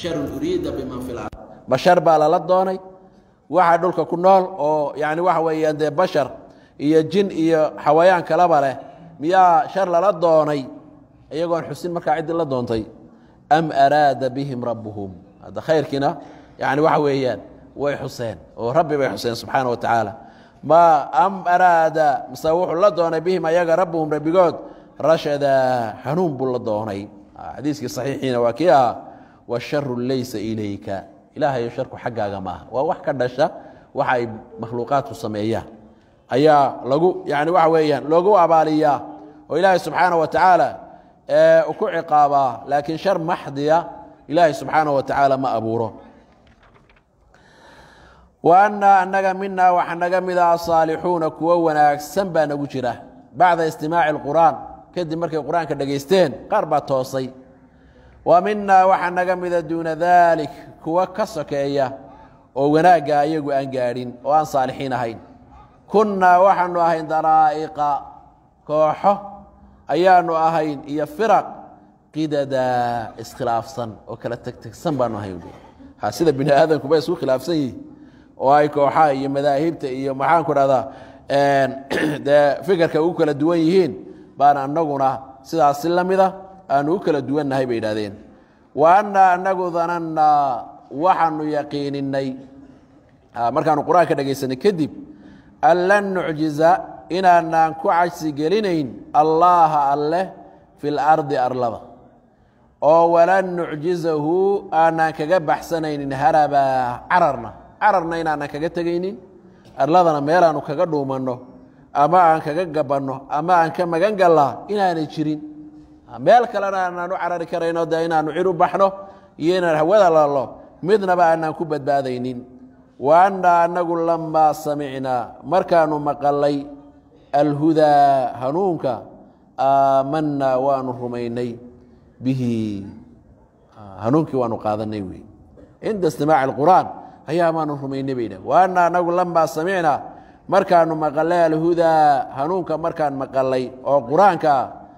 sharun uriida biman fi lard bashar baa lala doonay waxa dhulka ku nool oo yani waxa weeyaan dee bashar iyo jin iyo xawayaan kalaba leh miyaa shar lala doonay iyagoon xusin markaa ciddii la doontay am araada bihim rabbuhum hadda khayrkiina yani waxa weeyaan way xuseen oo rabbi bay xuseen subxaana wa tacaala ma am araada mise wuxuu la doonay bihim ayaga rabbuhum rabbigood rashada hanuun buu la doonay xadiiskii saxiixiina waa kii ahaa washaru laysa ilayka ilaahayo sharku xaggaaga maaha waa wax ka dhasha waxa ay makhluuqaadku sameeyaan ayaa lagu yani waxa weeyaan loogu abaaliyaa oo ilaahay subxaana wa tacaala ku ciqaabaa laakiin shar maxdiya ilaahay subxaana wa tacaala ma abuuro wa annaa annaga minaa waxa naga mida asaalixuuna kuwo wanaagsan baa nagu jira bacda istimaaci اlqur'aan kadib markay qur-aanka dhegaysteen qaar baa toosay wa minaa waxa naga mida duuna dalik kuwo ka sokeeya oo wanaagga ayagu aan gaadhin oo aan saalixiin ahayn kunnaa waxaanu ahayn daraa'iqa kooxo ayaanu ahayn iyo firaq qidada iskhilaafsan oo kala tegtegsan baanu ahayn ha sida bini aadamkuba isku khilaafsan yihin oo ay kooxaha iyo madaahibta iyo maxaanku dhahdaa dee fikirka ugu kala duwan yihiin baan anaguna sidaas si la mida aanu u kala duwannahay bay idhahdeen wa annaa anagu danannaa waxaanu yaqiininay markaanu qur-aanka dhegaysanay kadib an lan nucjiza inaanaan ku cajsi gelinayn allaaha alleh fi lardi arlada oo walan nucjizahu aanaan kaga baxsanaynin harabaa cararna cararna inaanan kaga tegaynin arladana meelaanu kaga dhuumanno ama aan kaga gabanno ama aan ka magan gallaa inaanay jirin meel kalena aanaan u carari karayno dee inaanu cir u baxno iyo inaan hawada lallo midnaba aanaan ku badbaadaynin wa annaa annagu lamaa samicnaa markaanu maqalay alhudaa hanuunka aamanaa waanu rumaynay bihi hanuunkii waanu qaadanay wey cinda istimaaci اlqur'aan ayaa maanu rumaynay bay dhah wa annaa annagu lamaa samicnaa markaanu maqalay alhudaa hanuunka markaan maqalay oo qur-aanka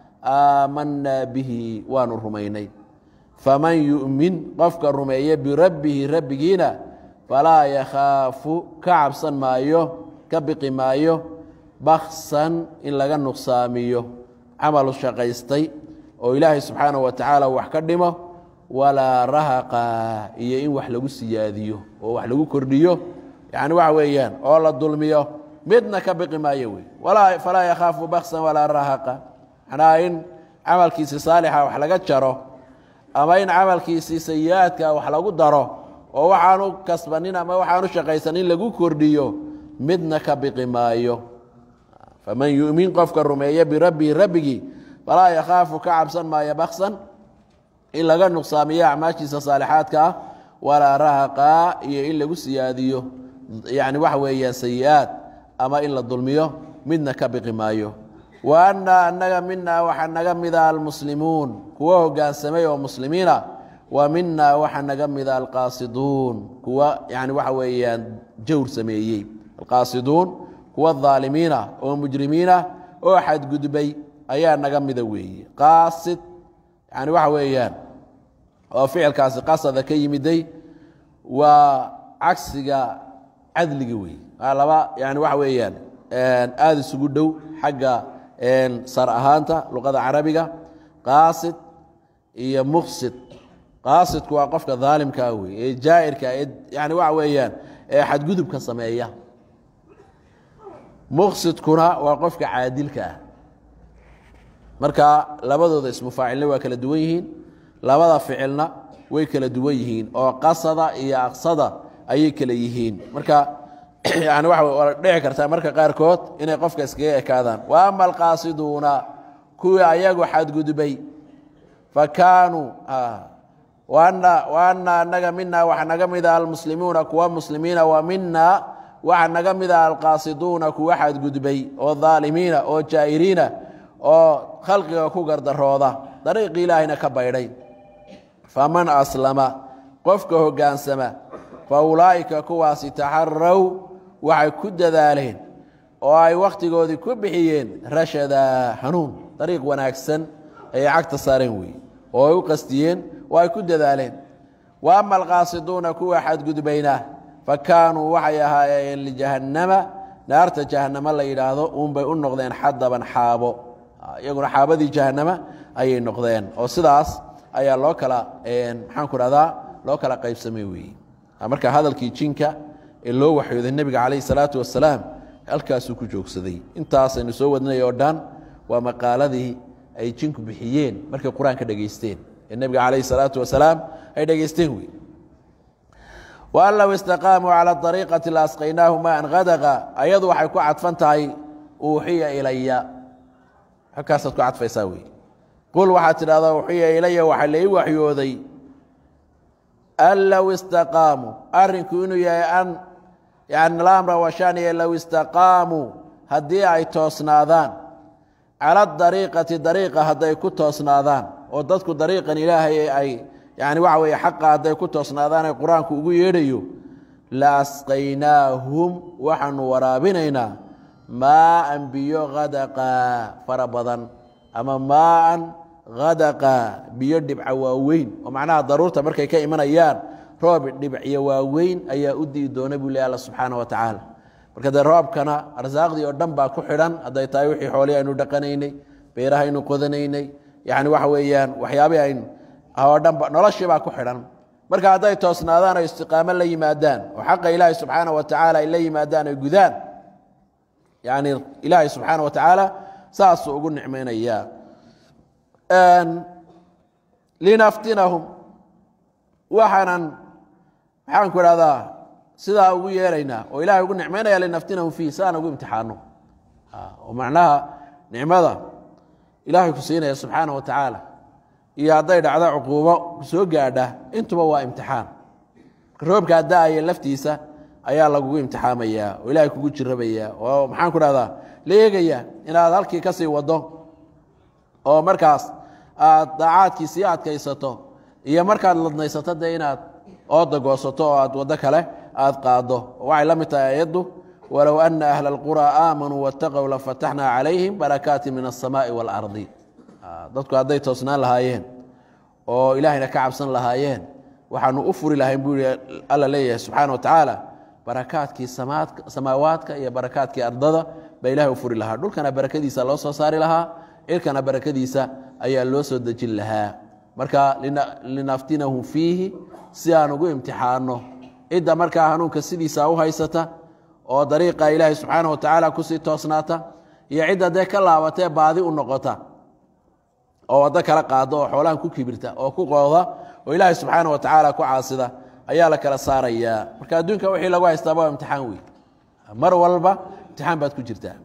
aamanaa bihi waanu rumaynay faman yu'min qofka rumeeye birabbihi rabbigiina falaa yakhaafu ka cabsan maayo ka biqi maayo baksan in laga nuqsaamiyo camalu shaqaystay oo ilaahay subxaana wa tacaala wax ka dhimo walaa rahaqa iyo in wax lagu siyaadiyo oo wax lagu kordhiyo yani waxa weeyaan oo la dulmiyo midna ka biqi maayo wey falaa yakhaafu baksan walaa rahaqa manaa in camalkiisi saalixa wax laga jaro ama in camalkiisii sayi-aadka wax lagu daro oo waxaanu kasbanin ama waxaanu shaqaysanin lagu kordhiyo midna ka biqi maayo faman yu'min qofka rumeeye birabbihi rabbigii falaa yakhaafu ka cabsan maayo baksan in laga nuqsaamiyo acmaashiisa saalixaadka ah walaa rahaqa iyo in lagu siyaadiyo yani waxa weeyaan sayi-aad ama in la dulmiyo midna ka biqi maayo wa annaa annaga minaa waxaa naga mida almuslimuun kuwa hogaansamay oo muslimiina wa minaa waxaa naga mida alqaasiduun kuwa yani waxa weeyaan jawr sameeyey alqaasiduun kuwa dhaalimiina oo mujrimiina oo xadgudbay ayaa naga mida weeye qaasid yani waxa weeyaan oo ficilkaasi qasada ka yimiday waa cagsiga cadliga wey laba yani waxa weeyaan aada isugu dhow xagga sar ahaanta luqada carabiga qaasid iyo muqsid qaasidku waa qofka dhaalimkaa wey ee jaa'irka ee yani waxa weeyaan ee xadgudubka sameeya muqsidkuna waa qofka caadilka ah marka labadooda ismufaacilna waa kala duwan yihiin labada ficilna way kala duwan yihiin oo qasada iyo aqsada ayay kala yihiin marka yani waa dhici kartaa marka qaarkood inay qofka iskaga ekaadaan wa ama alqaasiduuna kuwii ayagu xadgudbay fa kaanuu waana anaga mina waxa naga mida almuslimuuna kuwa muslimiina wa mina waxa naga mida alqaasiduuna kuwa xadgudbay oo dhaalimiina oo jaa'iriina oo khalqiga ku gardarooda dariiqi ilaahayna ka baydhay faman aslama qofka hoggaansama fa ulaa'ika kuwaasi taxaraw waxay ku dadaaleen oo ay wakhtigoodii ku bixiyeen rashada hanuun dariiq wanaagsan ayay cagta saareen weeye oo ay u qastiyeen oo ay ku dadaaleen wa ama alqaasiduuna kuwa xadgudbayna fa kaanuu waxay ahaayeen lijahannama naarta jahannamo la yidhaahdo uunbay u noqdeen xadaban xaabo iyaguna xaabadii jahannama ayay noqdeen oo sidaas ayaa loo kala maxaan ku dhahdaa loo kala qaybsamay weeye marka hadalkii jinka ee loo waxyooday nebiga calayh salaatu wasalaam halkaasuu ku joogsaday intaasaynu soo wadnay oo dhan waa maqaaladii ay jinku bixiyeen markay qur-aanka dhegaysteen ee nebiga calayh salaatu wasalaam ay dhegaysteen wey waan low istaqaamuu cala ariiqati la asqaynaahu maan hadaqa ayadu waxay ku cadfan tahay uuxiya ilaya halkaasaad ku cadfaysaa wey qul waxaad tidhahdaa uuxiya ilaya waxaa lai waxyooday an low istaqaamuu arrinku inuu yahay an yani lamra washaniya low istaqaamuu haddii ay toosnaadaan cala dariiqati dariiqa hadday ku toosnaadaan oo dadku dariiqan ilaahay ay yani waxa weeye xaqa hadday ku toosnaadaan ee qur-aanku ugu yeedhayo la asqaynaahum waxaanu waraabinaynaa maaan biyo hadaqa fara badan ama maaan hadaqa biyo dhibca waaweyn oo macnaha daruurta markay ka imanayaan roob dhibciyo waaweyn ayaa u di'i doona buu leh alla subxaana wa tacaala marka dee roobkana arsaaqdii oo dhan baa ku xidhan hadday tahay wixii xoolihii aynu dhaqanaynay beeraha aynu qodanaynay yani waxa weeyaan waxyaabihi aynu oo dhanba noloshii baa ku xidhan marka hadday toosnaadaan oo istiqaamo la yimaadaan oo xaqa ilaahay subxaana wa tacaala ay la yimaadaan ay gudaan yani ilaahay subxaana wa tacaala saasuu ugu nicmaynayaa linaftinahum waxaanan maxaan ku idhahdaa sidaa ugu yeelaynaa oo ilahay ugu nicmaynaya linaftinahum fiih si aan ugu imtixaano oo macnaha nicmada ilaahay ku siinaya subxaana wa tacaala iyo hadday dhacdo cuquubo soo gaadha intuba waa imtixaan roobkaa da-aya laftiisa ayaa lagugu imtixaamayaa oo ilahay kugu jirabaya oo maxaan ku dhahdaa la eegaya inaad halkii ka sii wado oo markaas aad daacaadkii sii adkaysato iyo markaad ladnaysato dee inaad ooda goosato oo aad waddo kale aad qaado waxay la mid tahay ayaddu walow ana ahla اlqurى aamanuu wاtaqow lafataxna calayhim barakaati min الsamaaءi wاlardi dadku hadday toosnaan lahaayeen oo ilaahayna ka cabsan lahaayeen waxaanu u furi lahayn buu i alla leeyahay subxaana wa tacaala barakaadkii samaawaadka iyo barakaadkii ardada baa ilahay u furi lahaa dhulkana barakadiisa loo soo saari lahaa cirkana barakadiisa ayaa loo soo dejin lahaa marka linaftinahum fiihi si aan ugu imtixaano cidda markaa hanuunka sidiisa u haysata oo dariiqa ilaahay subxaana wa tacaala kusii toosnaata iyo cidda dee ka laabatee baadi u noqota oo waddo kala qaado oo xoolaan ku kibirta oo ku qooda oo ilaahay subxaana wa tacaala ku caasida ayaa la kala saarayaa marka adduunka wixii lagu haystaaba waa imtixaan wey mar walba imtixaan baad ku jirtaa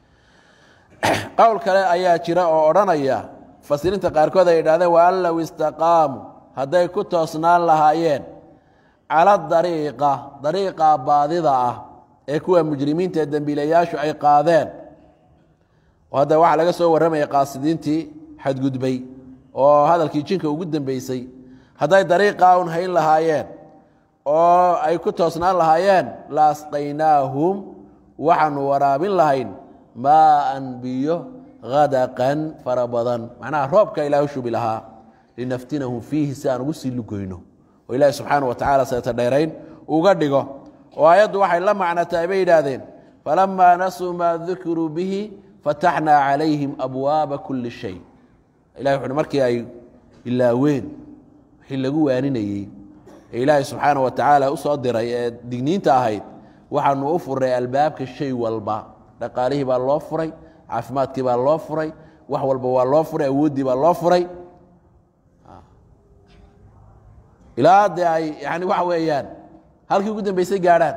qowl kale ayaa jira oo odhanaya mufasiriinta qaarkood ay idhahdeen wa an low istaqaamu hadday ku toosnaan lahaayeen cala dariiqa dariiqa baadida ah ee kuwa mujrimiinta ee dembiilayaashu ay qaadeen oo hadda waxaa laga soo warramaya qaasidiintii xadgudbay oo hadalkii jinka ugu dambeysay hadday dariiqaa un hayn lahaayeen oo ay ku toosnaan lahaayeen la asqaynaahum waxaanu waraabin lahayn maaan biyo hadaqan fara badan macnaha roobka ilaah u shubi lahaa linaftinahum fiihi si aan ugu sii lugoyno oo ilaahi subxaana wa tacala seeta dheerayn uga dhigo oo aayaddu waxay la macnatahay bay yidhaahdeen falamaa nasuu maa dukiruu bihi fataxnaa calayhim abwaaba kuli shay ilahi wuxuuhi markii ay ilaaween wixii lagu waaninayey ee ilaahay subxaana wa tacaala u soo diray ee digniinta ahayd waxaanu u furay albaabka shay walba dhaqaalihii baa loo furay caafimaadkii baa loo furay wax walba waa loo furay awooddii baa loo furay ilaa dee ay yani waxa weeyaan halkii ugu dambeysay gaadhaan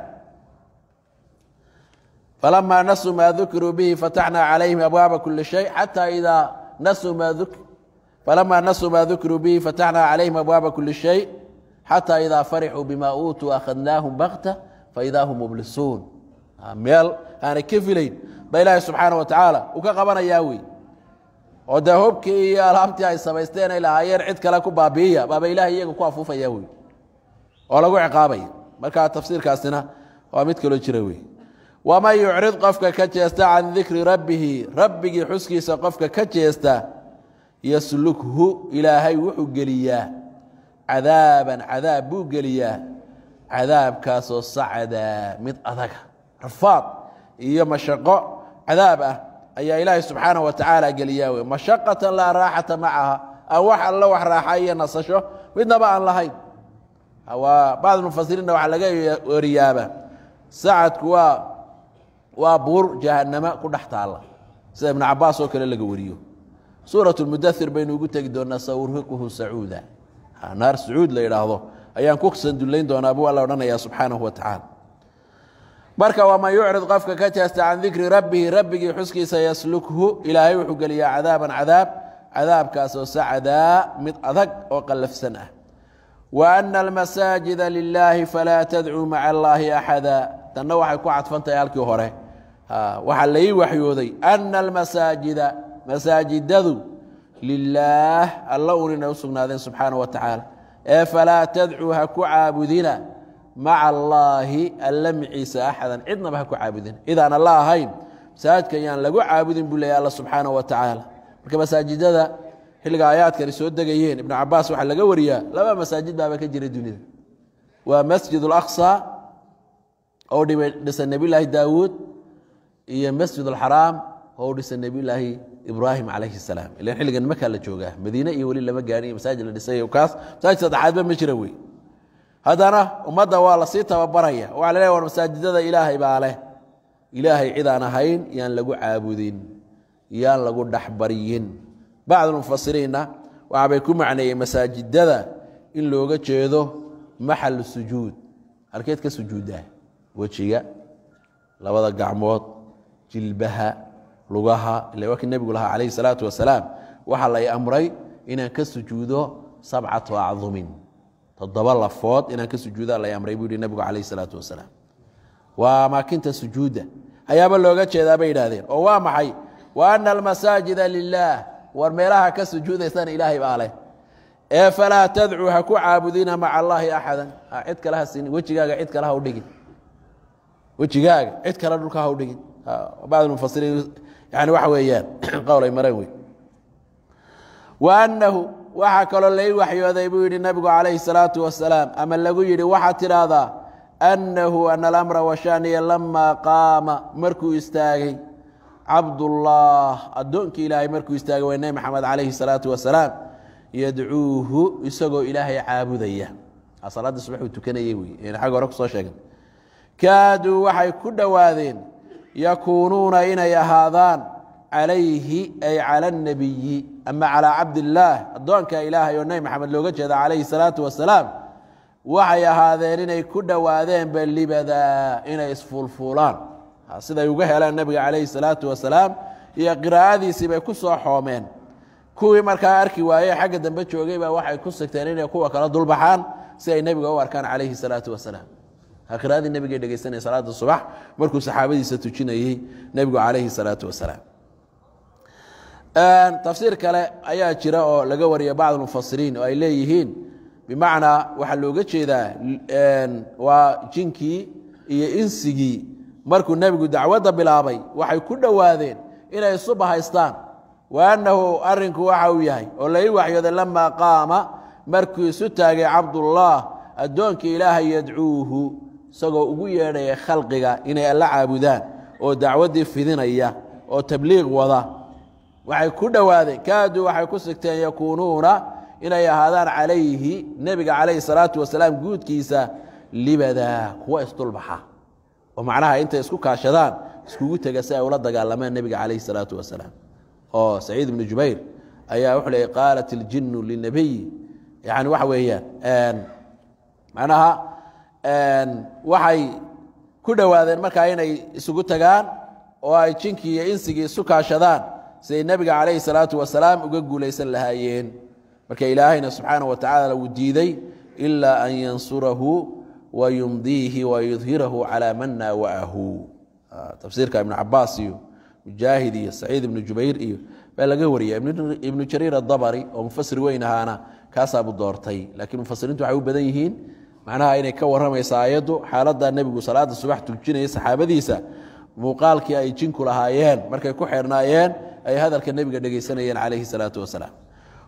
falamaa nasuu maa dukiruu bihi fataxnaa calayhim abwaaba kuli shay xataa idaa nasuu maa falamaa nasuu maa dukiruu bihi fataxnaa calayhim abwaaba kuli shay xataa idaa farixuu bima uutuu akhadnaahum bakta faidaa hum mublisuun meel aanay ka filayn ba ilaahi subxaana wa tacaala uu ka qabanayaa wey oo dee hubkii iyo alaabtii ay samaysteen ay lahaayeen cid kale ku baabi'iya baaba ilahay iyaga ku afuufaya wey oo lagu ciqaabaya markaa tafsiirkaasina waa mid kaloo jira wey waman yucrid qofka ka jeesta can dikri rabbihi rabbigii xuskiisa qofka ka jeesta yaslukhu ilaahay wuxuu geliyaa cadaaban cadaab buu geliyaa cadaabkaasoo sacada mid adaga rafaad iyo mashaqo cadaab ah ayaa ilaahay subxaanaه wa tacaala geliyaa wey mashaqatan laa raaxata macaha aan wax alla wax raaxa iyo nasasho midnaba aan lahayn waa bacd mufasiriinna waxaa laga wariyaaba sacadku waa waa buur jahanamo ku dhex taalla sida ibnu cabaas oo kale laga wariyo suuraة اmudair baynu ugu tegi doonaa saurhiquhu sacuuda naar sacuud la yidhaahdo ayaan ku sandullayn doonaa buu alla odhanaya subxaanahu wa tacaala marka waman yucrid qofka ka jeesta can dikri rabbihi rabbigii xuskiisa yaslukhu ilaahay wuxuu geliyaa cadaaban cadaab cadaabkaasoo sacadaa mid adag oo qallafsan ah wa ana almasaajida lilaahi falaa tadcuu maca allaahi axada tanna waxay ku cadfan tahay halkii hore waxaa lai waxyooday ana almasaajida masaajidadu lilaah alla un inay u sugnaadeen subxaanaه wa tacaala ee falaa tadcuu ha ku caabudina maca allaahi alla miciisa axadan cidnaba ha ku caabudina idaan alla ahayn masaajidka yaan lagu caabudin buu leeyay alla subxaanaه wa tacaala marka masaajidada xilliga aayaadkani soo degayeen ibnu cabaas waxaa laga wariyaa laba masaajid baaba ka jira dunida waa masjid اlaqصى oo dhisa nebiy laahi daawuud iyo masjid اlxaraam oo dhisa nebiy laahi ibrahim calayhi salaam ilan xilligan makaa la joogaa madiine iyo weli lama gaani masaajid la dhisay kaas masaajid saddexaadba ma jira wey haddana ummadda waa lasii tababaraya waxaa la leeya war masaajidada ilaahay baa leh ilaahay cid aan ahayn yaan lagu caabudin yaan lagu dhexbaryin bacdulmufasiriinna waxaabay ku macneeyeen masaajidada in looga jeedo maxal sujuud halkeed ka sujuuddaa wejiga labada gacmood jilbaha lugaha ila waa kii nebigu lahaa calayhi salaatu wasalaam waxaa lay amray inaan ka sujuudo sabcatu acdumin toddoba lafood inaan ka sujuudaa lay amray buu yihi nebigu calayhi salaatu wasalaam waa amaakinta sujuudda ayaaba looga jeedaa bay yidhahdeen oo waa maxay wa ana almasaajida lilaah war meelaha ka sujuudaysana ilaahay baa leh ee falaa tadcuu ha ku caabudina maca allaahi axadan cid kale ha siinin wejigaaga cid kale ha u dhigin wejigaaga cid kale dhulka ha u dhigin bacd mufasiriin yani waxa weeyaan qowl ay mareen wey wa annahu waxaa kaloo lai waxyooday buu yidhi nabigu calayhi salaatu wasalaam ama lagu yidhi waxaad tidhaahdaa annahu ana alamra washaniya lamaa qaama markuu istaagay cabdullah addoonkii ilaahay markuu istaagay waa nebi maxamed calayhi salaatu wasalaam yadcuuhu isagoo ilaahay caabudaya salaadii subaxuu tukanayey wey xagga hore kusoo sheegan kaaduu waxay ku dhowaadeen yakuunuuna inay ahaadaan calayhi ay cala اnebiyi ama calaa cabdillaah addoonka ilaahay oo nebi maxamed looga jeeda calayhi salaatu wasalaam waxay ahaadeen inay ku dhowaadeenba libadaa inay isfuulfuulaan siday uga heleen nebiga calayhi salaatu wasalaam iyo qiraa'adiisii bay ku soo xoomeen kuwii markaa arki waaye xagga dambe joogay baa waxay ku sigteen inay kuwa kala dulbaxaan si ay nebiga u arkaan calayhi salaatu wasalaam qiraadii nebigay dhegeysanaya salaada subax markuu saxaabadiisa tujinayey nebigu calayhi salaatu wasalaam tafsiir kale ayaa jira oo laga wariya bacd mufasiriin oo ay leeyihiin bimacnaa waxaa looga jeedaa waa jinkii iyo insigii markuu nebigu dacwadda bilaabay waxay ku dhowaadeen inay isu bahaystaan wa annahu arinku waxa uu yahay oo lai waxyooday lamaa qaama markuu isu taagay cabdullah addoonkii ilaahay yadcuuhu isagoo ugu yeedhaya khalqiga inay alla caabudaan oo dacwaddii fidinaya oo tabliiq wada waxay ku dhowaadeen kaaduu waxay ku sigteen yakuunuuna inay ahaadaan calayhi nebiga calayhi salaatu wasalaam guudkiisa libadaa kuwa isdulbaxa oo macnaha intay isku kaashadaan iskugu tega si ay ula dagaalamaan nebiga calayhi salaatu wasalaam oo saciid ibnu jubayr ayaa wuxuu leeyay qaalat iljinnu linabiy yani waxa weeyaan macnaha waxay ku dhowaadeen markaa inay isugu tagaan oo ay jinkii iyo insigii isu kaashadaan siday nebiga calayhi salaatu wasalaam uga guulaysan lahaayeen marka ilaahayna subxaanaه wa tacaala uu diiday ilaa an yansurahu wayumdiihi wayudhirahu calaa man naawa'ahu tafsiirka ibnu cabaas iyo mujaahid iyo saciid ibnu jubayr iyo baa laga wariya ibnu jariir adabari oo mufasir weyn ahaana kaasaabu doortay laakiin mufasiriintu waxay u badan yihiin macnaha inay ka warramaysa aayaddu xaaladda nebigu salaada subax tujinaya saxaabadiisa muuqaalkii ay jinku lahaayeen markay ku xeernaayeen ay hadalka nebiga dhegaysanayeen calayhi salaatu wasalaam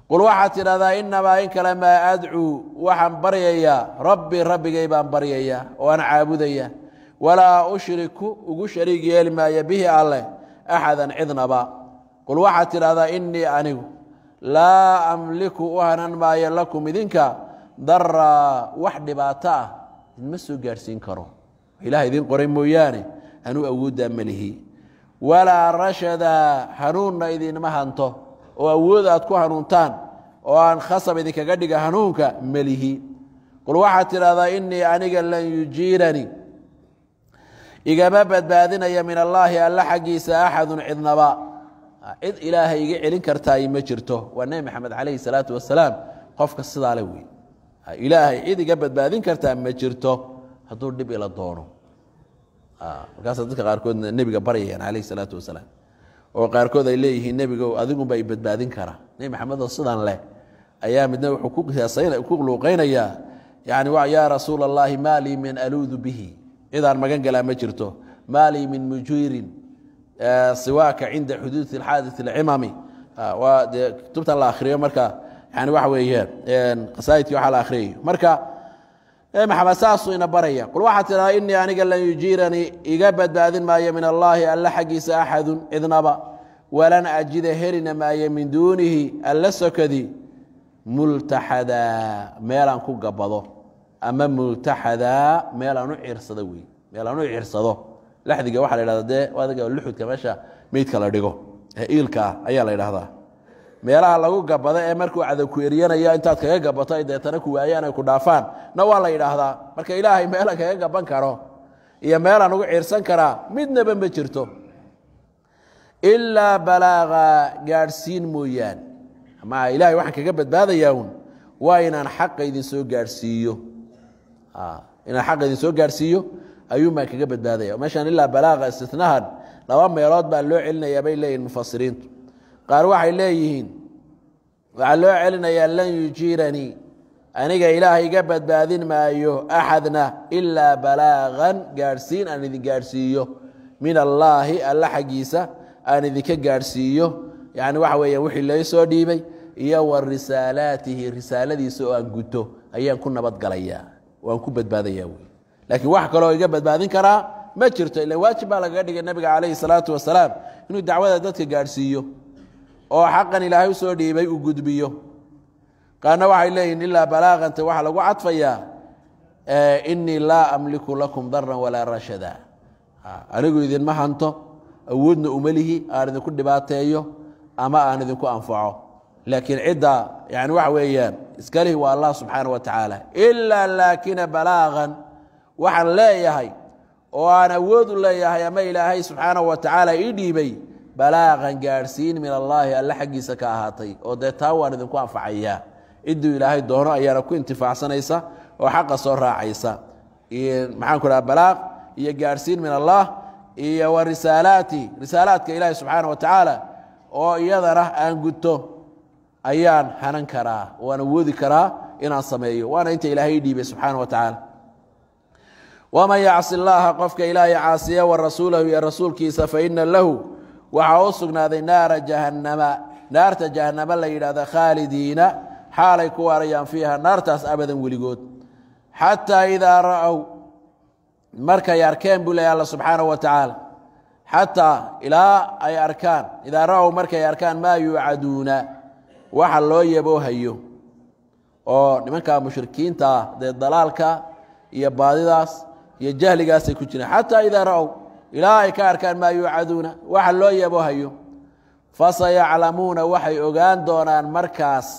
qul waxaad tidhahdaa inamaa in kale maa adcuu waxaan baryayaa rabbi rabbigay baan baryayaa oo aan caabudaya walaa ushriku ugu shariig yeeli maayo bihi alleh axadan cidnaba qul waxaad tidhahdaa inii anigu laa amliku u hanan maayo lakum idinka daraa wax dhibaato ah idinma soo gaadhsiin karo ilaah idiin qoray mooyaane anuu awooddaa melihi walaa rashada hanuunna idinma hanto oo awood aad ku hanuuntaan oo aan khasab idinkaga dhiga hanuunka melihi qul waxaad tidhahdaa inii aniga lan yujiiranii igama badbaadinaya min allaahi alla xaggiisa axadun cidnaba cid ilaahay iga celin kartaay ma jirto waa nebi maxamed calayhi salaatu wasalaam qofka sidaa le wey ilaahay cid iga badbaadin kartaa ma jirto hadduu dhib ila doono markaasa dadka qaarkoodna nebiga baryayaan calayhi salaatu wasalaam oo qaarkood ay leeyihiin nebigo adigunba i badbaadin kara nebi maxamed oo sidan leh ayaa midna wuxuu ku luuqaynayaa yani yaa rasuula allahi maa lii min aluudu bihi cidaan magan galaa ma jirto maa lii min mujiirin siwaaka cinda xuduudi xaadii اlcimami waa dee kutubtan la akhriyo marka yani waxa weeyaan qasaa'idkii waxaa la akhriyayo marka nebi maxamed saasuu ina baraya qul waxaad tidhahdaa inii aniga lan yujiiranii iga badbaadin maayo min allaahi alla xaggiisa axadun cidnaba walan ajida helina maayo min duunihi alla sokadi multaxadaa meelaan ku gabado ama multaxadaa meelaan u cirsado wey meelaan u cirsado laxdiga waxaa la yhahda dee adiga luxudka meesha meydka la dhigo ee iilka ah ayaa la yidhahdaa meelaha lagu gabado ee markuu cadow ku eryanayo intaad kaga gabato ay deetana ku waayaan ay ku dhaafaan na waa la yidhaahdaa marka ilaahay meelan kaga gaban karo iyo meelaan ugu ciirsan karaa midnaba ma jirto ilaa balaaqa gaadhsiin mooyaane ama ilahay waxaan kaga badbaadayaa un waa inaan xaqa idin soo gaadhsiiyo inaan xaqa idin soo gaadhsiiyo ayuun baan kaga badbaadaya meeshaan ilaa balaaqa istinahan laba meelood baa loo celinayaa bay leeyihin mufasiriintu qaar waxay leeyihiin waxaa loo celinayaa lan yujiiranii aniga ilaahay iga badbaadin maayo axadna ilaa balaaqan gaadhsiin aan idin gaadhsiiyo min allaahi alla xaggiisa aan idinka gaadhsiiyo yani waxa weeya wixii lai soo dhiibay iyo wa risaalaatihi risaaladiisa oo aan guto ayaan ku nabadgalayaa waan ku badbaadayaa wey laakiin wax kaloo iga badbaadin karaa ma jirto ila waajib baa lagaga dhigay nabiga calayhi salaatu wasalaam inuu dacwada dadka gaadhsiiyo oo xaqan ilaahay usoo dhiibay uu gudbiyo qaarna waxay leeyihin ilaa balaaqanta waxaa lagu cadfayaa inii laa amliku lakum daran walaa rashada anigu idinma hanto awoodna uma lihi aan idinku dhibaateeyo ama aan idinku anfaco laakiin cidda yani waxa weeyaan iskalihi waa allah subxaana wa tacaala ilaa laakina balaaqan waxaan leeyahay oo aan awood u leeyahay ama ilaahay subxaana wa tacaala ii dhiibay balaaqan gaadhsiin min allaahi alle xaggiisa ka ahaatay oo dee taa waan idinku anfacayaa cidduu ilaahay doono ayaana ku intifaacsanaysa oo xaqa soo raacaysa maxaan ku dhaha balaaq iyo gaadhsiin min allah iyo wa risaalaati risaalaadka ilaahi subxaana wa tacaala oo iyadana aan guto ayaan hanan karaa waan awoodi karaa inaan sameeyo waana inta ilaahay ii dhiibay subxaana wa tacaala waman yacsi llaaha qofka ilaahay caasiya wa rasuulahu iyo rasuulkiisa faina lahu waxaa u sugnaaday naara jahannama naarta jahannama la yidhahda khaalidiina xaalay ku waarayaan fiiha naartaas abadan weligood xataa idaa ra'ow markay arkeen buu leeya alla subxaana wa tacaala xataa ilaa ay arkaan idaa ra'ow markay arkaan maa yuucaduuna waxa loo yaboohayo oo nimanka mushrikiinta ah dee dalaalka iyo baadidaas iyo jahligaasay ku jiraan xataa idaa ra'ow ilaa ay ka arkaan maa yuucaduuna waxa loo yaboohayo fasayaclamuuna waxay ogaan doonaan markaas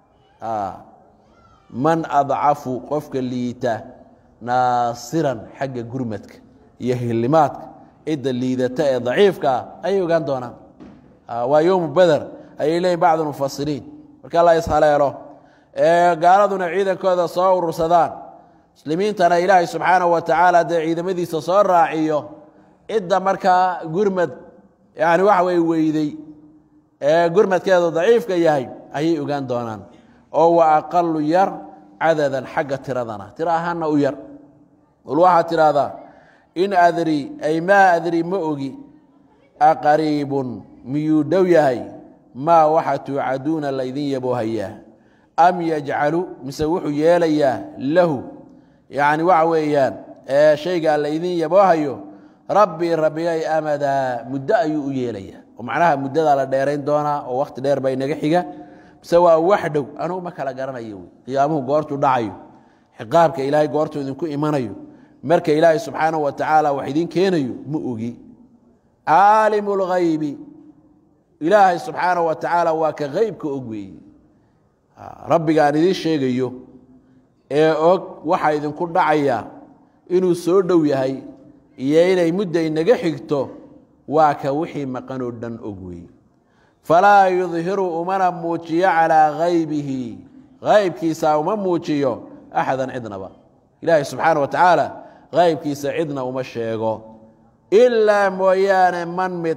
man adcafu qofka liita naasiran xagga gurmadka iyo hilimaadka cidda liidata ee daciifka ah ayay ogaan doonaan waa yowmu beder ayay leeyihin bacdu mufasiriin marka la ishaleelo ee gaaladuna ciidankooda soo urursadaan muslimiintana ilaahay subxaanahu wa tacaala dee ciidamadiisa soo raaciyo cidda markaa gurmad yani waxa wey weyday ee gurmadkeedu daciifka yahay ayay ogaan doonaan oo wa aqalu yar cadadan xagga tiradana tiro ahaanna u yar ul waxaad tidhaahdaa in adri ay maa adri ma ogi aqariibun miyuu dhow yahay maa waxa tuucaduuna laydin yaboohayaa am yajcalu mise wuxuu yeelayaa lahu yani waxa weeyaan shaygaa laydin yaboohayo rabbii rabbigay amadaa muddo ayuu u yeelayaa oo macnaha muddadaa la dheerayn doonaa oo wakhti dheer baa inaga xiga mise waa wax dhow anugu ma kala garanayo wey qiyaamuhu goortuu dhacayo xiqaabka ilaahay goortuu idinku imanayo marka ilaahay subxaanahu wa tacaala wax idin keenayo ma ogi caalimu lghaybi ilaahay subxaanahu wa tacaala waa ka heybka og weeye rabbiga aan idiin sheegayo ee og waxa idinku dhacaya inuu soo dhow yahay iyo inay mudda inaga xigto waa ka wixii maqan oo dhan og weeye falaa yudhiru umana muujiyo calaa haybihi haybkiisa uma muujiyo axada cidnaba ilaahay subxaana wa tacaala haybkiisa cidna uma sheego ilaa mooyaane man mid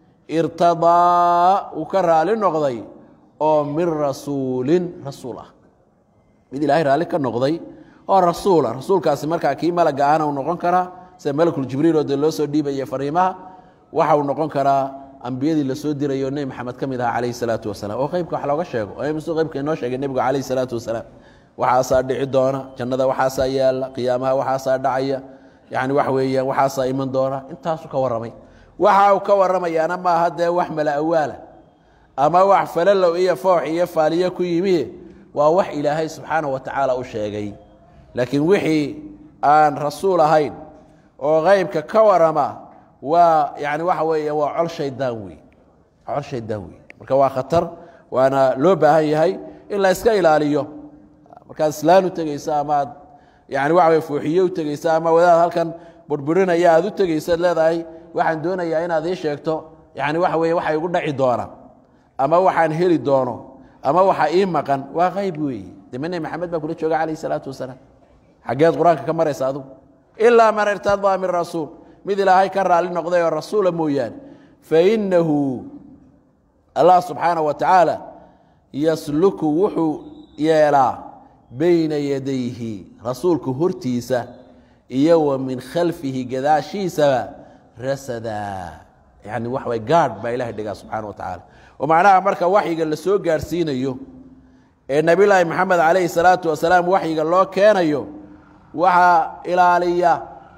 irtadaa uu ka raali noqday oo min rasuulin rasuul ah mid ilaahay raalli ka noqday oo rasuula rasuulkaasi markaa kii malaga ahna uu noqon karaa sida malakuljibriil oo dee loo soo dhiibaya fariimaha waxa uu noqon karaa ambiyadii lasoo dirayo nebi maxamed ka mid aha calayhi salaatu wasalaam oo qeybka wax looga sheego oo msu qeybka inoo sheegay nebigu calayhi salaatu wasalaam waxaasaa dhici doona jannada waxaasaa yaalla qiyaamaha waxaasaa dhacaya yani waxa weeyaan waxaasaa iman doona intaasuu ka warramay waxa uu ka warramayaana maaha dee wax mala awaala ama wax falalow iyo foox iyo faaliyo ku yimi waa wax ilaahay subxaana wa tacaala u sheegay laakiin wixii aan rasuul ahayn oo qeybka ka warama waa yani waxa weeya waa col shaydaan wey col shaydaan wey marka waa khatar waana loo baahan yahay in la iska ilaaliyo markaad islaan u tegeysa ama aad yani waxa wey fuuxiye u tegeysa ama wadaad halkan burburinaya aad u tegeysaad leedahay waxaan doonayaa inaad ii sheegto yani waxa weye waxa igu dhaci doona ama waxaan heli doono ama waxa ii maqan waa qayb weeye deme nebi maxamed baa kula jooga calayh salaatu wasalaam xaggeed qur-aanka ka maraysa adugu ilaa man irtadaa min rasuul mid ilaahay ka raali noqday oo rasuula mooyaane fainahu allah subxaana wa tacaala yasluku wuxuu yeelaa bayna yadayhi rasuulku hortiisa iyo wa min khalfihi gadaashiisaba rasadaa yani waxa way gaadh baa ilahay dhigaa subxana wa tacaala oo macnaha marka waxyiga la soo gaarhsiinayo ee nebillaahi maxamed calayhi salaatu wasalaam waxyiga loo keenayo waxaa ilaaliya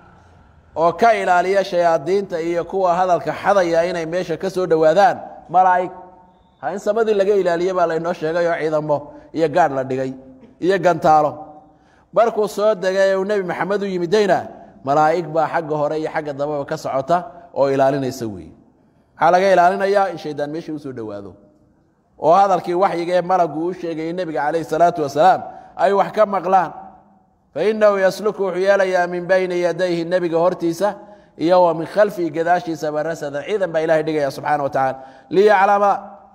oo ka ilaaliya shayaadiinta iyo kuwa hadalka xadaya inay meesha ka soo dhowaadaan malaa'ig ha in samadii laga ilaaliye baa laynoo sheegay oo ciidamo iyo gaadh la dhigay iyo gantaalo markuu soo degay uu nebi maxamed u yimidayna malaa'ig baa xagga hore iyo xagga dambeba ka socota oo ilaalinaysa weeye maxaa laga ilaalinayaa in shaydaan meesha usoo dhowaado oo hadalkii waxyiga ee malagu u sheegayay nebiga calayhi salaatu wasalaam ay wax ka maqlaan fainahu yasluku wuxuu yeelayaa min bayni yadayhi nebiga hortiisa iyo wa min khalfihi gadaashiisaba rasadan ciidan baa ilahay dhigaya subxana wa tacala liyaclama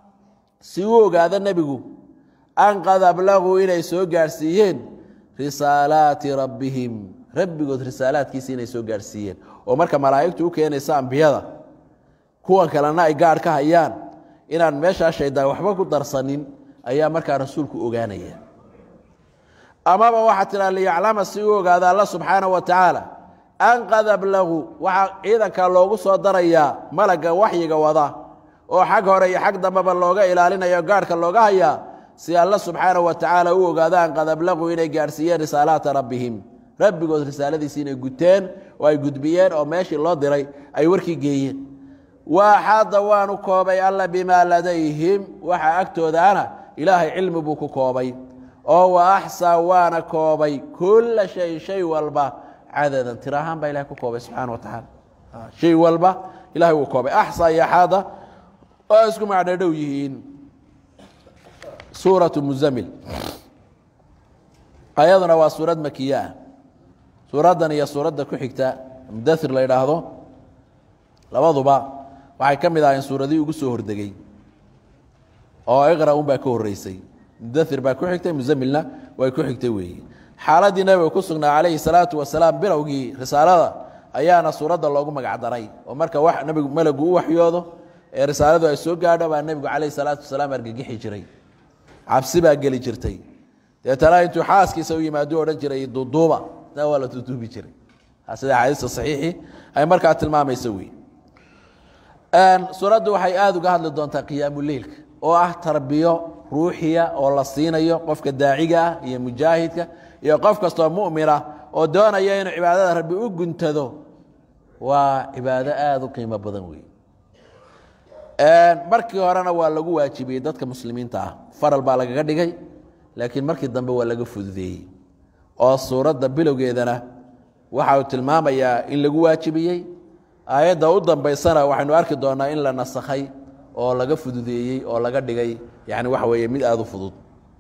si uu ogaado nebigu an qad ablaguu inay soo gaarhsiiyeen risaalaati rabbihim rabbigood risaalaadkiisa inay soo gaarhsiiyeen oo marka malaa'igtu u keenaysa ambiyada kuwan kalena ay gaadh ka hayaan inaan meeshaa shaydaan waxba ku darsanin ayaa markaa rasuulku ogaanaya amaba waxaa tiraa liyaclama si uu ogaado alla subxaana wa tacaala an qad ablaguu waxaa ciidanka loogu soo darayaa malagga waxyiga wada oo xag hore iyo xag dambeba looga ilaalinayo gaadhka looga hayaa si alla subxaana wa tacaala u ogaado an qad ablaguu inay gaadhsiiyeen risaalaata rabbihim rabbigood risaaladiisi inay guteen oo ay gudbiyeen oo meeshii loo diray ay warkii geeyeen waaxaada waanu koobay alla bimaa ladayhim waxa agtoodaana ilaahay cilmi buu ku koobay oo wa axsaa waana koobay kulla shay shay walba cadadan tiro ahaan baa ilahay ku koobay subxana wa tacaala shay walba ilahay wuu koobay axsaa iyo axaada oo isku macno dhow yihiin suuratu muzamil ayaduna waa suurad makiye ah suuraddan iyo suuradda ku xigta mudathir la yidhaahdo labaduba waxay ka mid ahayn suuradii ugu soo hordegey oo iqra un baa ka horeysay mudathir baa ku xigtay muzamilna way ku xigtay weeye xaaladdii nabiga ku sugnaa calayhi salaatu wasalaam bilowgii risaalada ayaana suuradda loogu magacdaray oo marka wax nabigu malagu u waxyoodo ee risaaladu ay soo gaadho baa nebigu calayhi salaatu wasalaam argagixi jiray cabsi baa geli jirtay deetana intuu xaaskiisa u yimaado odhan jiray duuduuba taa waa la duuduubi jiray sida axaadiista saxiixii ay markaa tilmaamaysa wey suuraddu waxay aada uga hadli doontaa qiyaamuleilka oo ah tarbiyo ruuxiya oo la siinayo qofka daaciga ah iyo mujaahidka iyo qof kastoo mu'mina oo doonaya inuu cibaadada rabbi u guntado waa cibaado aada u qiimo badan wey markii horena waa lagu waajibiyey dadka muslimiinta ah faral baa lagaga dhigay laakiin markii dambe waa laga fududeeyey oo suuradda bilowgeedana waxa uu tilmaamayaa in lagu waajibiyey aayadda u dambaysana waxaynu arki doonaa in la nasakhay oo laga fududeeyey oo laga dhigay yani waxa weeye mid aada u fudud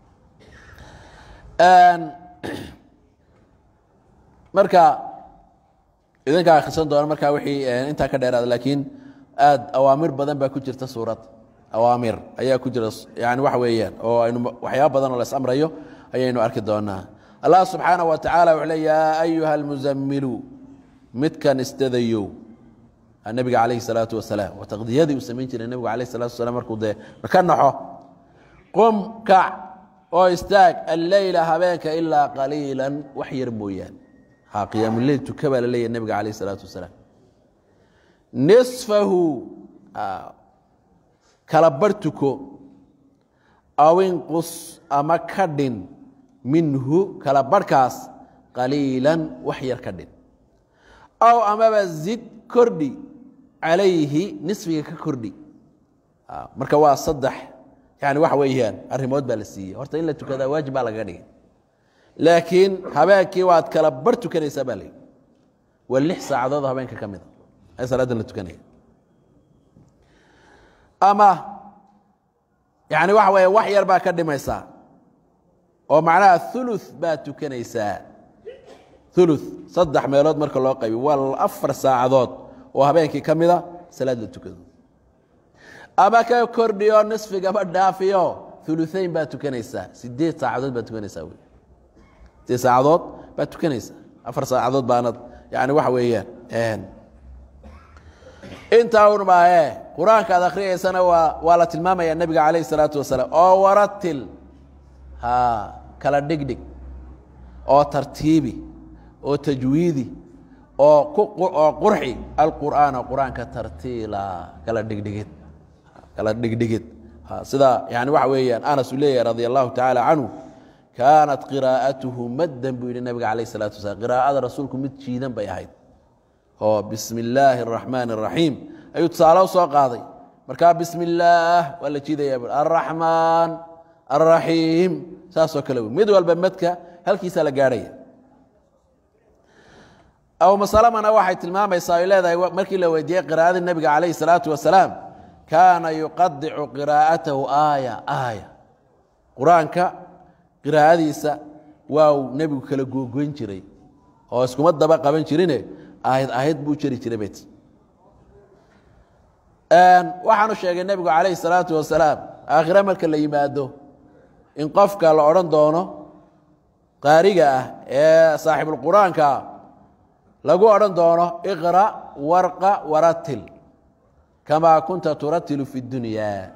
marka idinkaa akhrisan doona markaa wixii intaa ka dheeraada laakiin aad awaamir badan baa ku jirta suurad awaamir ayaa ku jira yani waxa weeyaan oo aynu waxyaaba badan oo la isamrayo ayaynu arki doonaa allah subxaanaه wa tacaala wuxuu le yaa ayuha almuzamilu midkan istadayow nebiga calayhi الsalaatu wasalaam waa taqdiyadii uu samayn jiray nebigu alayh الsalatu wasalaam markuu dee ka naxo qum kac oo istaag alleyla habeenka ilaa qaliila wax yar mooyaan ha qiyaamuleyl tuka baa la leeyahy nebiga calayh الsalaatu wasalaam nisfahu kala bar tuko aw inqus ama ka dhin minhu kala barhkaas qaliilan wax yar ka dhin aw amaba zid kordhi calayhi nisfiga ka kordhi marka waa saddex yani waxa weeyaan arrimood baa la siiyey horta in la tukadaa waajib baa lagaga dhigay laakiin habeenkii waad kala bar tukanaysaa baa layidhi waa lix saacadood habeenka ka mida ee salaadan la tukanaya ama yani waxa weeye wax yar baa ka dhimaysaa oo macnaha ulu baad tukanaysaa ulu saddex meelood marka loo qaybi waa afar saacadood oo habeenkii ka mida salaad la tukado ama ka kordhiyo nisfigaba dhaafiyo uluayn baad tukanaysaa sideed saacadood baad tukanaysaa wy sideed saacadood baad tukanaysaa afar saacadood baanad yani waxa weeyaan intaa un maahe qur-aanka ad akhriyaysana waa waa la tilmaamaya nebiga calayh الsalaatu wasalaam oo waratil ha kala dhigdhig oo tartiibi oo tajwiidi oo oo qurxi alqur'aana qur-aanka tartiila kala dhigdhigid kala dhigdhigid sida yani waxa weeyaan anas uu leeyahay radi allahu tacaala canhu kaanat qiraa'atuhu maddan buu yidhi nebiga calayh الsalatu wasalaam qiraa'ada rasuulku mid jiidan bay ahayd oo bismi illaahi araxmaan araxiim ayuu tusaale u soo qaaday markaa bismi illaah waa la jiidaya araxmaan araxiim saasoo kale wey mid walba madka halkiisaa la gaadhaya abu masalamana waxay tilmaamaysaa ay leedahay markii la weydiiyey qiraa'adii nebiga calayhi salaatu wasalaam kaana yuqadicu qiraa'atahu aaya aaya qur-aanka qiraa'adiisa waa uu nebigu kala googoyn jiray oo iskuma daba qaban jirine aayad aayad buu jeri jiray bet waxaanu sheegay nebigu calayhi salaatu wasalaam aakhire marka la yimaado in qofka la odhan doono qaariga ah ee saaxibulqur-aanka lagu odhan doono iqra warqa waratil kamaa kunta turatilu fi اdunyaa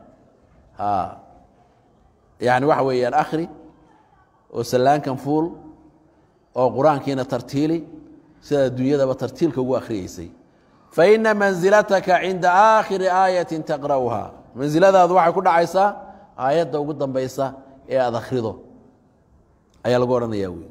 yani waxa weeyaan akhri oo sallaankan fuul oo qur-aankiina tartiili sida adduunyadaba tartiilka ugu akhriyeysay faina manzilataka cinda aakhiri aayatin taqra'uha mansiladaadu waxay ku dhacaysaa aayadda ugu dambaysa ee aad akhrido ayaa lagu odhanaya wey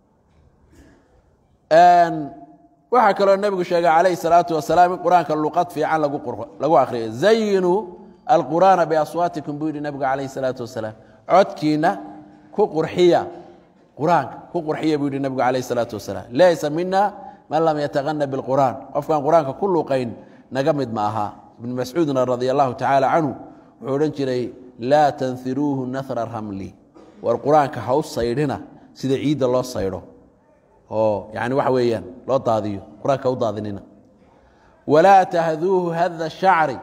waxaa kaloo nebigu sheegay calayhi salaatu wasalaam in qur-aanka luqad fiican lagu akhriyo zayinuu alqur'aana biaswaatikum buu yidhi nebigu calayhi salaatu wasalaam codkiina ku qurxiya qur-aanka ku qurxiya buu yidhi nebigu calayhi salaatu wasalaam laysa mina man lam yataqana biاlqur'aan qofkaan qur-aanka ku luuqayn naga mid ma aha ibnu mascuudna radia allahu tacaala canhu wuxuu odhan jiray laa tanhiruuhu nahra ramli war qur-aanka ha u saydhina sida ciidda loo saydho oo yani waxa weeyaan loo daadiyo qur-aanka ha u daadinina walaa tahduuhu hada shacri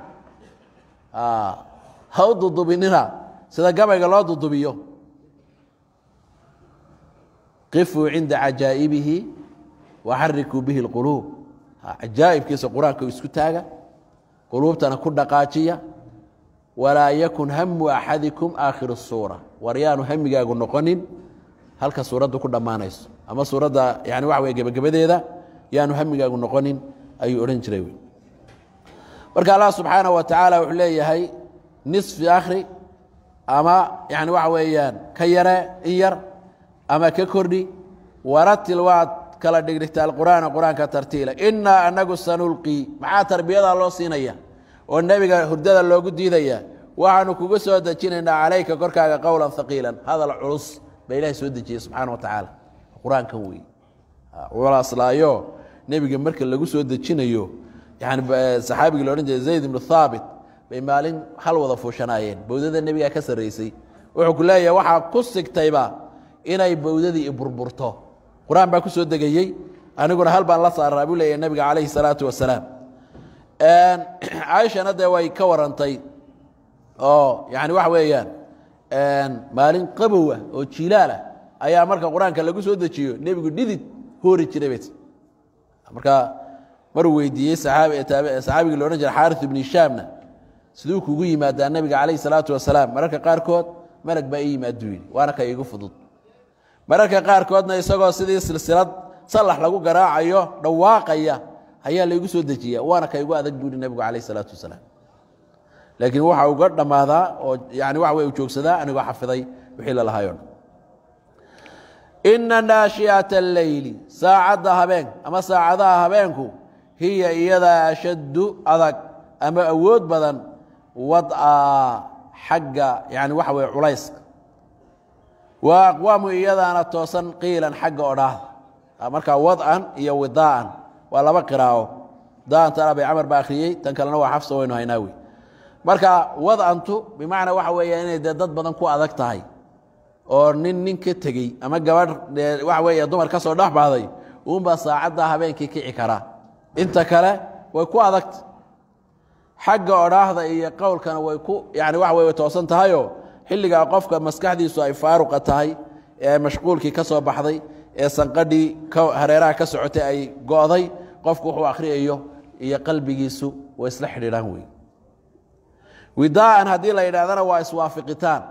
ha u dudubinina sida gabayga loo dudubiyo qifuu cinda cajaa'ibihi waxarikuu bihi اlquluub cajaa'ibkiisa qur-aanka isku taaga quluubtana ku dhaqaajiya walaa yakun hamu axadikum aakhiru الsuura war yaanu hamigaagu noqonin halka suuraddu ku dhammaanayso ama suuradda yani waxa wey gebagabadeeda yaanu hamigaagu noqonin ayuu odhan jiray marka allah subxaanaه wa tacaala wuxuu leeyahay nisfi akhri ama yani waxa weeyaan ka yare in yar ama ka kordhi waratil waad kala dhigdhigta alqur'aana qur-aanka tartiila inaa anagu sanulqii maxaa tarbiyadaa loo siinaya oo nebiga hurdada loogu diidaya waxaanu kugu soo dejinaynaa calayka korkaaga qowlan haqiilan hadal culus baa ilahay soo dejiyey subxaana wa tacaala qur-aankan wey culaaslaayo nebiga marka lagu soo dejinayo yani saxaabigii la odhan jiray zayd ibnu thaabit bay maalin hal wada fuushanaayeen bowdada nebigaa ka sarraysay wuxuu ku leeyahay waxaa ku sigtayba inay bowdadii i burburto qur-aan baa ku soo degayey aniguna hal baan la saaraa buu leeyahay nebiga calayhi salaatu wasalaam caaishana dee way ka warantay oo yani waxa weeyaan maalin qabowa oo jiilaalah ayaa marka qur-aanka lagu soo dejiyo nebigu dhidid hoori jiray bet marka maruu weydiiyey saxaabigii lo odhan jira xaari ibnu hishaamna siduu kugu yimaadaa nebiga calayh salaatu wasalaam mararka qaarkood malag baa ii yimaaduu yidhi waana ka igu fudud mararka qaarkoodna isagoo sidii silsilad sallax lagu garaacayo dhawaaqaya ayaa laygu soo dejiya waana ka igu adag buu yihi nebigu calayh salaatu wasalaam laakiin waxa uga dhammaadaa oo yani waxa wey u joogsadaa anigoo xafiday wixii lalahayo ina naashiata alleyli saacadda habeen ama saacadaha habeenku hiya iyadaa ashaddu adag ama awood badan wad'a xagga yani waxa weye culayska wa aqwaamu iyadaana toosan qiilan xagga odhaahda markaa wad'an iyo widaa'an waa laba qiraa'o daan tan abi camar baa akhriyey tan kalena waa xafsa waynu haynaa wey marka wad'antu bimacnaa waxa weeya inay dee dad badan ku adag tahay oo nin nin ka tegey ama gabadh waxa weeye dumar ka soo dhex baxday uunbaa saacadda habeenkii kici karaa inta kale way ku adagta xagga odhaahda iyo qowlkana way ku yani waxa wey way toosan tahayoo xilligaa qofka maskaxdiisu ay faaruqa tahay ee mashquulkii ka soo baxday ee sanqadhii hareeraha ka socotay ay go'day qofku wuxuu akhriyayo iyo qalbigiisu way isla xidhiidhaan wey widaa'an haddii la yidhahdana waa iswaafiqitaan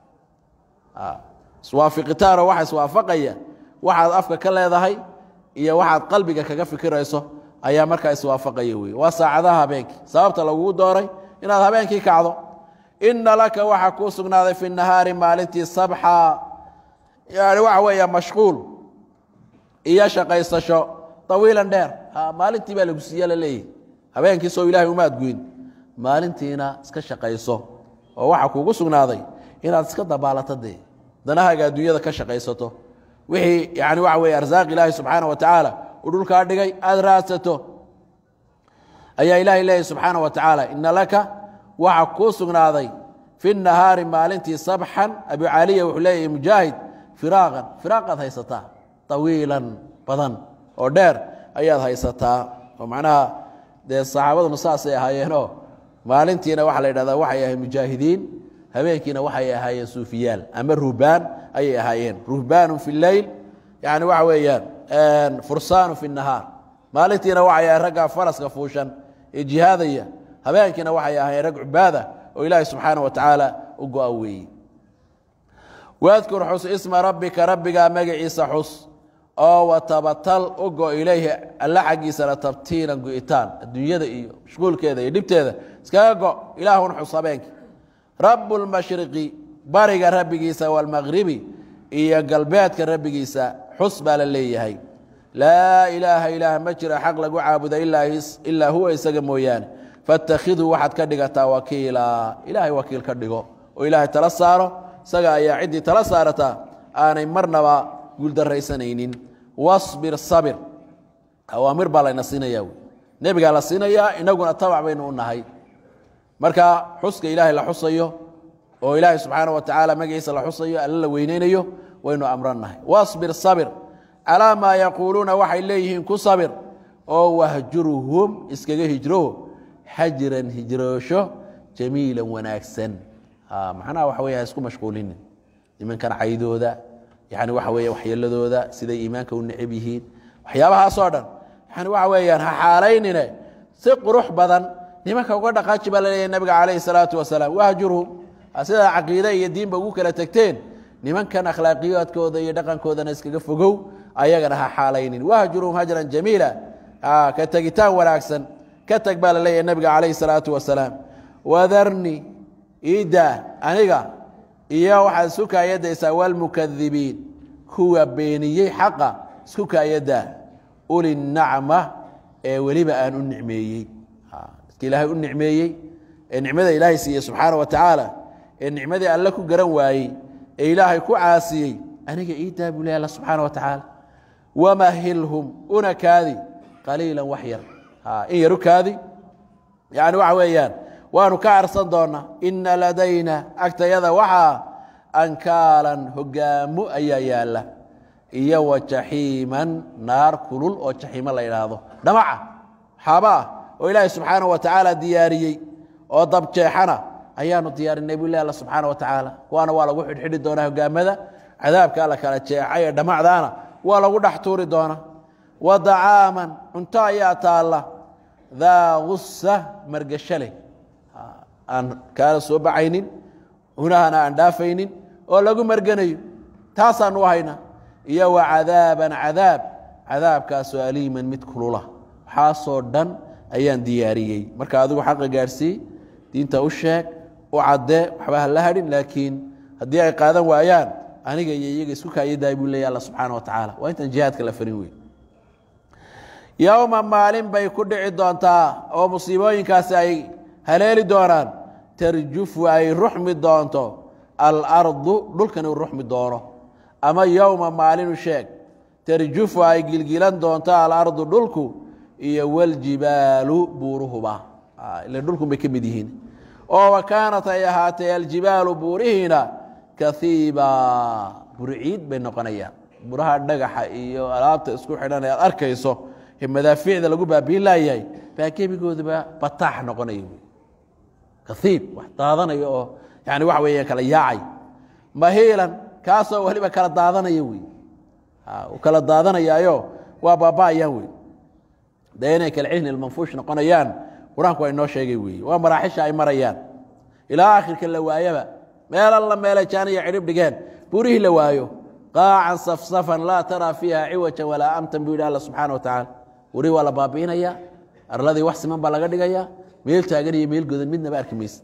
iswaafiqitaanoo waxa iswaafaqaya waxaad afka ka leedahay iyo waxaad qalbiga kaga fikirayso ayaa markaa iswaafaqaya wey waa saacadaha habeenkii sababta lagugu dooray inaad habeenkii kacdo ina laka waxaa kuu sugnaaday fi nahaari maalintii sabxa yani waxa weeya mashquul iyo shaqaysasho طawiilan dheer maalintii baa lagu siiya la leeyahy habeenkii soo ilahay umaad guyn maalintiina iska shaqayso oo waxaa kuugu sugnaaday inaad iska dabaalato dee danahaaga adduunyada ka shaqaysato wixii yani waxa weye arsaaq ilaahi subxaana wa tacaala uu dhulkaa dhigay aada raadsato ayaa ilahay leeyahy subxaana wa tacaala ina laka waxaa kuu sugnaaday fi nahaari maalintii sabxan abu caliya wuxuu leeyahy mujaahid firaaqan firaaqaad haysataa طawiilan badan oo dheer ayaad haysataa oo macnaha dee saxaabaduna saasay ahaayeenoo maalintiina waxaa la yidhahdaa waxay ahayen mujaahidiin habeenkiina waxay ahaayeen suufiyaal ama ruhbaan ayay ahaayeen ruhbaanu fi leyl yani waxa weeyaan fursaanu fi nahaar maalintiina waxay ahayen ragga faraska fuushan ee jihaadaya habeenkiina waxay ahaayeen rag cubaada oo ilaahi subxaana wa tacaala u go-a weeye wadkur xus isma rabbika rabbigaa magaciisa xus oo watabatal u go ilayhi alla xaggiisana tabtiilan go'itaan adduunyada iyo mashquulkeeda iyo dhibteeda iskaga go ilaahun xus habeenkii rabu lmashriqi bariga rabbigiisa waalmaqribi iyo galbeedka rabbigiisa xus baa la leeyahay laa ilaaha ilaah ma jira xaq lagu caabuda ilaa huwa isaga mooyaane faاtakhidhu waxaad ka dhigataa wakiila ilaahay wakiil ka dhigo oo ilaahay tala saaro isaga ayaa ciddii tala saarataa aanay marnaba guuldaraysanaynin wasbir sabir awaamir baa layna siinaya wy nebigaa la siinayaa inaguna tabac baynu u nahay marka xuska ilaahay la xusayo oo ilaahay subxaana wa tacaala magaciisa la xusayo alla la weyneynayo waynu amrannahay wasbir sabir calaa maa yaquuluuna waxay leeyihiin ku sabir oo wahjurhum iskaga hijro xajiran hijroosho jamiilan wanaagsan macnaha waxa wey ha isku mashquulinin nimankan caydooda yani waxa weeye waxyeeladooda siday iimaanka u necab yihiin waxyaabahaasoo dhan yani waxa weeyaan ha xaalaynine si qurux badan nimanka uga dhaqaaji baa laleeyahy nabiga calayhi salaatu wasalaam wahjurhum sidaa caqiide iyo diinba ugu kala tegteen nimankan akhlaaqiyaadkooda iyo dhaqankoodana iskaga fogow ayagana ha xaalaynin wahjurhum hajran jamiila ka tegitaan wanaagsan ka teg baa la leeyahy nabiga calayhi salaatu wasalaam wadarni iidaa aniga iyo waxaad isku kaayadaysaa walmukadibiin kuwa beeniyey xaqa isku kaayaddaa uli nacma ee weliba aan u nicmeeyey dadka ilaahay u nicmeeyey ee nicmada ilaahay siiyey subxaana wa tacaala ee nicmadii alle ku garan waayey ee ilaahay ku caasiyey aniga ii daa buu ley alla subxaana wa tacaala wamahilhum una kaadi qaliila wax yar in yaru kaadi yani waxa weeyaan waanu ka arsan doonaa ina ladayna agtayada waxaa ankaalan hogaamo ayaa yaala iyo wa jaxiiman naar kulul oo jaxiimo la idhaahdo dhamaca xaaba ah oo ilaahay subxaana wa tacaala diyaariyey oo dabjeexana ayaanu diyaarinay buu leh alla subxaana wa tacaala kuwaana waa lagu xidhxidhi doonaa hogaamada cadaabka alla kala jeexay ee dhamacdaana waa lagu dhex tuuri doonaa wa dacaaman cunto ayaa taalla daa gusa margasho leh aan kaala soo baxaynin cunahana aan dhaafaynin oo lagu marganayo taasaanu u haynaa iyo wa cadaaban cadaab cadaabkaasoo aliiman mid kulula waxaasoo dhan ayaan diyaariyey marka adigu xaqa gaadhsii diinta u sheeg u caddee waxba ha la hadhin laakiin haddii ay qaadan waayaan aniga iyo iyaga isku kaayadaay buu leeya alla subxaana wa tacaala waa intaan jihaadka la farin wey yowma maalin bay ku dhici doontaa oo musiibooyinkaasi ay haleeli doonaan tarjufu ay ruxmi doonto alardu dhulkani u ruxmi doono ama yowma maalinu sheeg tarjufu ay gilgilan doonto alardu dhulku iyo waljibaalu buuruhuba ila dhulkun bay ka mid yihiin oo wa kaanat ay ahaatay aljibaalu buurihiina kaiiba burciid bay noqonayaan buraha dhagaxa iyo alaabta isku xidhan ee aad arkayso ee madaafiicda lagu baabiin laayahay baa gebigooduba bataax noqonaya kaiib wax daadanaya oo yani waxa weeye kala yaacay mahiilan kaasoo weliba kala daadanaya wey u kala daadanayaayo waa baaba'ayaan wey dee inay kala cihni manfuush noqonayaan qur-aanku waa inoo sheegay wey waa maraaxisha ay marayaan ilaa akhirka la waayaba meel alla meelay jaaniya cidhib dhigeen burihii la waayo qaacan safsafan laa taraa fiiha ciwajan walaa amtan buu yidhi alla subxaana wa tacaala burihii waa la baabi'inaya arladii wax siman baa laga dhigaya meel taagan iyo meel godan midnaba arki mayse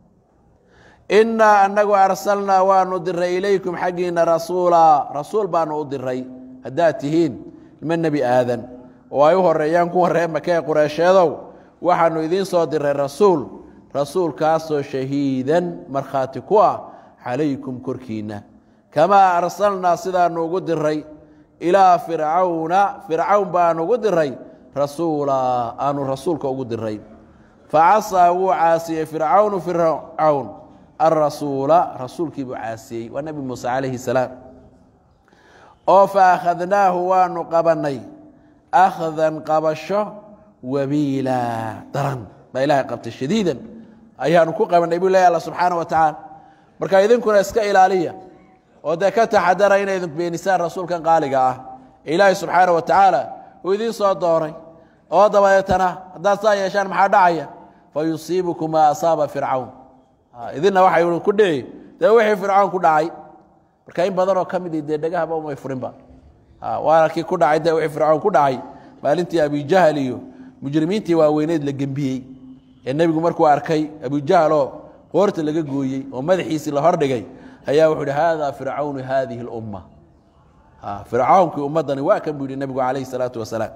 innaa anagu arsalnaa waanu diray ilaykum xaggiina rasuula rasuul baanu u diray haddaad tihiin ilma nebi aadan oo ay u horeeyaan kuwa ree makee qureysheedow waxaanu idiin soo diray rasuul rasuulkaasoo shahiidan markhaati ku ah calaykum korkiinna kamaa arsalnaa sidaanu ugu diray ilaa fircawna fircawn baanu ugu diray rasuula aanu rasuulka ugu diray facasaa wuu caasiyey fircawnu fircawn alrasuula rasuulkii buu caasiyey waa nebi muuse calayhi salaam oo fa akhadnaahu waanu qabannay akhdan qabasho wabiila daran baa ilaahay qabtay shadiidan ayaanu ku qabannay buu leeya alla subxaana wa tacaala marka idinkuna iska ilaaliya oo dee ka taxadara inay idin beenisaan rasuulkan qaaliga ah ee ilaahay subxaana wa tacaala uu idiin soo dooray oo dabadeetana haddaad saa yeeshaan maxaa dhacaya fa yusiibukum maa asaaba fircawn idinna waxay ku dhici dee wixii fircawn ku dhacay marka in badanoo ka midi dee dhegahaba umay furinba waana kii ku dhacay dee wixii fircawn ku dhacay maalintii abijahal iyo mujrimiintii waaweyneed la gembiyey ee nebigu markuu arkay abujahaloo qoorta laga gooyey oo madaxiisii la hordhigay ayaa wuxuu hi hada fircawnu hadihi اlumma fircawnkii ummaddani waa kan buu yihi nebigu calayh الsalaatu wasalaam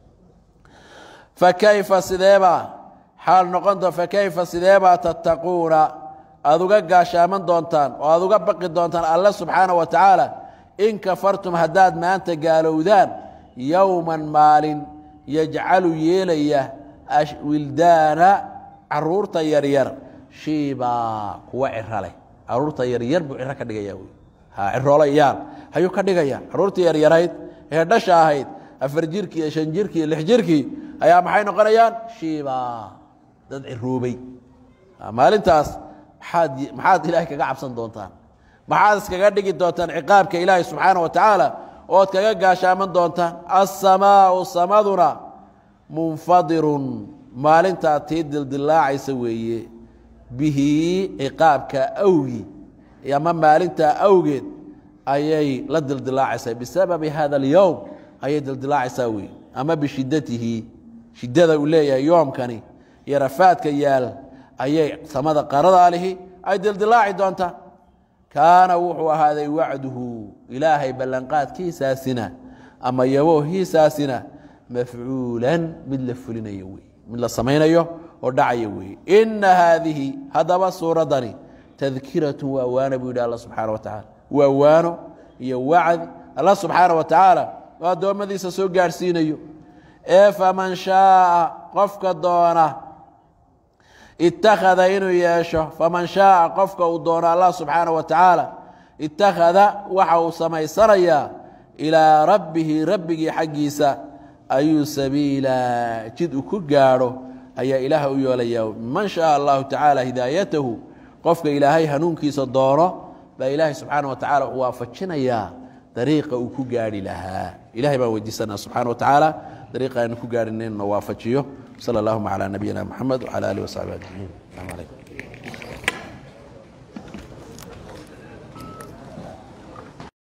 fakayfa sideebaa xaal noqonto fakayfa sideebaa tattaquuna aad uga gaashaaman doontaan oo aad uga baqi doontaan alle subxaana wa tacaala in kafartum haddaad maanta gaalowdaan yowman maalin yajcalu yeelaya wildaana caruurta yaryar shiibaa kuwa ciro leh caruurta yaryar buu ciro ka dhigaya wy ciroolayaal ayuu ka dhigaya caruurtii yaryarayd ee dhasha ahayd afar jirkii iyo shan jirkii iyo lix jirkii ayaa maxay noqonayaan shiibaa dad ciroobay maalintaas maxaad maxaad ilaahay kaga cabsan doontaan maxaad iskaga dhigi doontaan ciqaabka ilaahay subxaana wa tacaala ood kaga gaashaaman doontaan assamaau samaduna munfadirun maalintaa tii dildilaacaysa weeye bihi ciqaabka awgi ama maalintaa awgeed ayay la dildilaacaysaa bisababi hada alyowm ayay dildilaacaysaa weye ama bishidatihi shidada uu leeyahay yoomkani iyo rafaadka yaal ayay samada qaradaalihi ay dildilaaci doontaa kaana wuxuu ahaaday wacduhu ilaahay ballanqaadkiisaasina ama yaboohiisaasina mafcuulan mid la fulinayo wey mid la samaynayo oo dhacaya weeye ina haadihi haddaba suuraddani tadkiratun waa waana buu yidhi alla subxaana wa tacaala waa waano iyo wacdi alla subxaana wa tacaala oo addoommadiisa soo gaadhsiinayo ee faman shaaa qofka doona ittakhada inuu yeesho faman shaaa qofka uu doono allah subxaana wa tacaala ittakhada waxa uu samaysanayaa ilaa rabbihi rabbigii xaggiisa ayuu sabiila jid uu ku gaadho ayaa ilaah u yeelaya man shaaa allahu tacaala hidaayatahu qofka ilaahay hanuunkiisa doono baa ilaahay subxaana wa tacala u waafajinayaa dariiqa uu ku gaarhi lahaa ilahay baan weydiisanaa subxana wa tacaala dariiqa aynu ku gaarhin inna waafajiyo sala allahuma calaa nabiyina moxamed wcala alih wasaxbi ajmaciin asalaamu calaykum